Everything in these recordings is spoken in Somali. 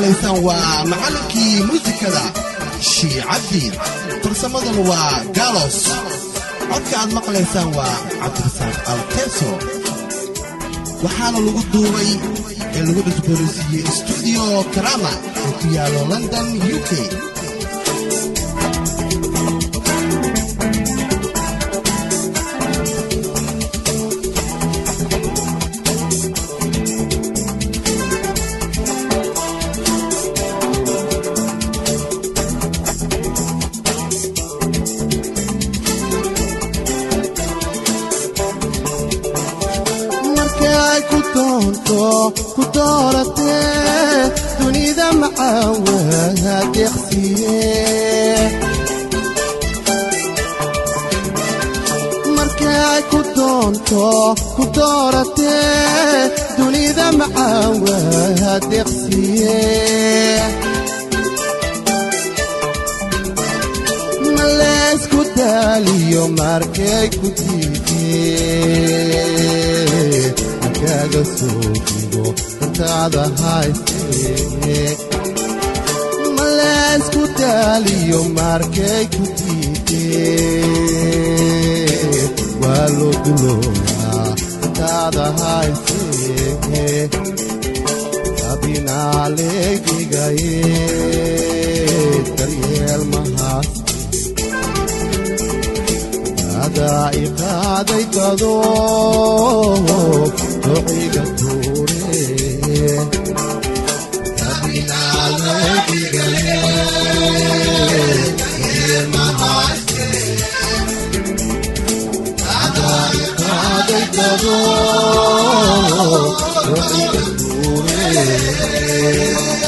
maqlaysaan waa macallinkii muusikada shiicabdi farsamaduna waa galos codka aad maqlaysaan waa cabdirasaaq alteso waxaana lagu duubay ee lagu cusboonaysiiyey stuudiyo karama oo ku yaalo london u k markay ku doonto ku dooratee dunida macaawaha deeqsiye markay ku doonto ku dooratee dunida macaawaha deeqsiye maleesku daaliyo markay ku diidee markaaga soo digo dantaada haysee maleesku daaliyo markay ku diidee waa loo dulooyaa dantaada haysee abinaaleegigaye daryeel mahaas adaa iqaaday dado dociga tuure iqaaday dado dociga tuure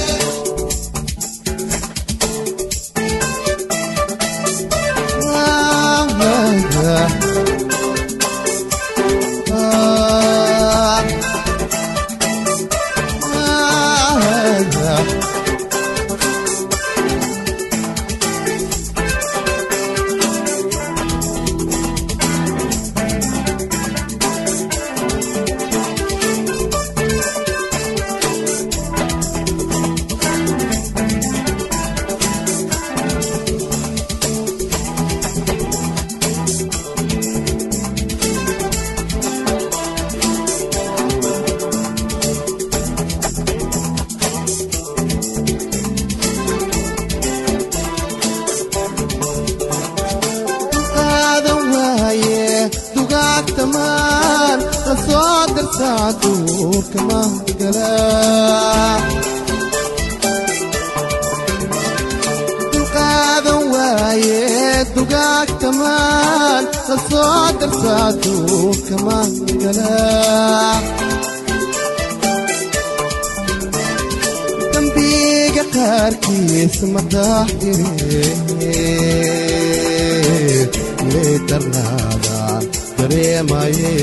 qaadan waaye dugaagtamaan la soo dartaa duurka mahgala qaadan waaye dugaagtamaan la soo dartaa duurka mahgala dambiga qaarkiis madaxire leedarnaada dareemaye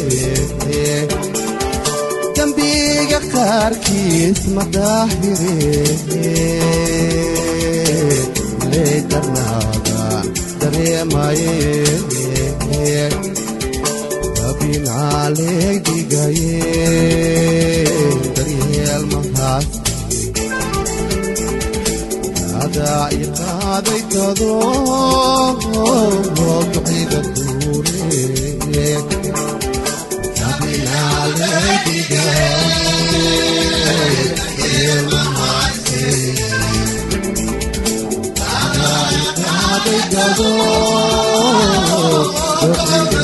dambiga qaarkiis madaxire leedarnaada dareemaye abinaaleegdigaye daryeel mahaas adaa iqaaday dado duciga tuure iqaaday dado duciga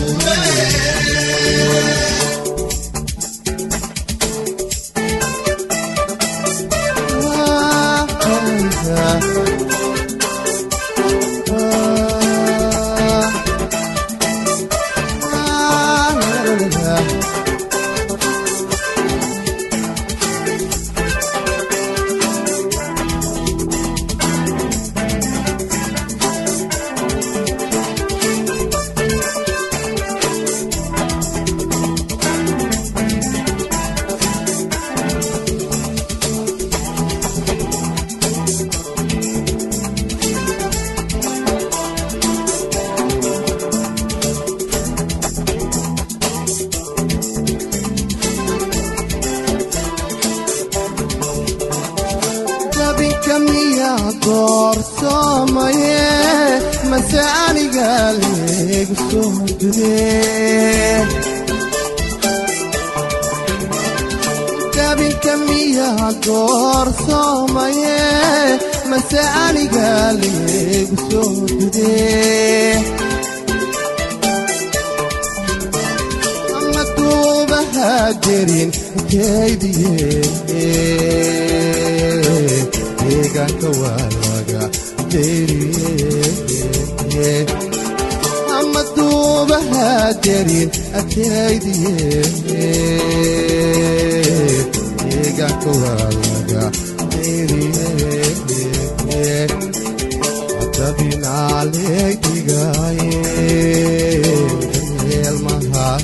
tuure doorsoomaye mase aniga leegu soo dudee dabinka miyaa doorsoomaye mase aniga leegu soo dudee ama duubaha jerin kaydiye deegaanka waa laga deriye ama duubaha jerin akaydiye deegaanka waa laga deriye dabinaaleegdigaye eelmahaas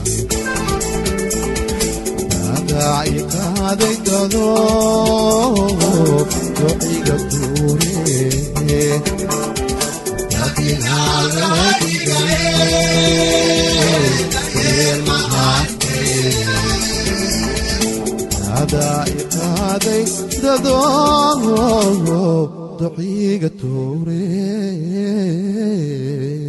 adaaci qaaday dado dociga duure adaaci qaaday dado dociga tuure